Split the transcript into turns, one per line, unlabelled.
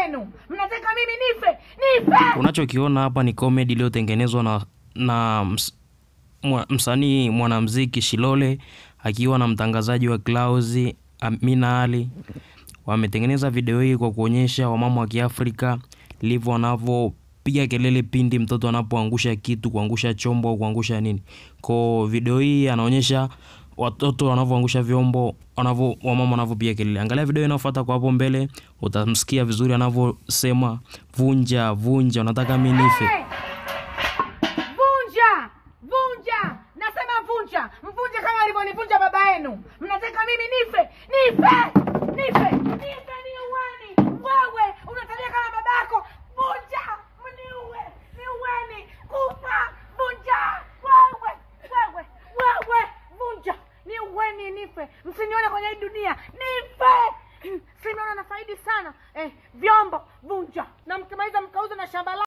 yenu. Mnataka mimi nife? Nife!
Unachokiona hapa ni comedy iliyotengenezwa na, na ms, mwa, msanii mwanamuziki Shilole akiwa na mtangazaji wa Clouds Amina Ali. Wametengeneza video hii kwa kuonyesha wamama wa Kiafrika livyo wanavyopiga kelele pindi mtoto anapoangusha kitu, kuangusha chombo au kuangusha nini. Kwa video hii anaonyesha watoto wanavyoangusha vyombo, wanavyo wamama wanavyopiga kelele. Angalia video inayofuata kwa hapo mbele, utamsikia vizuri anavyosema vunja vunja, unataka mimi nife.
Hey! Vunja! Vunja! Nasema vunja! Mvunje kama alivyonivunja baba yenu. Mnataka mimi nife? Nife! Nife! Nife ni uweni. Wewe unatabia kama babako. Vunja! Mniue! Niueni! Kufa! Vunja! Wewe! Wewe! Wewe! Vunja! Niueni nife. Msinione kwenye hii dunia. Nife! Sinaona na faidi sana. Eh, vyombo vunja. Na mkimaliza mkauza na shamba la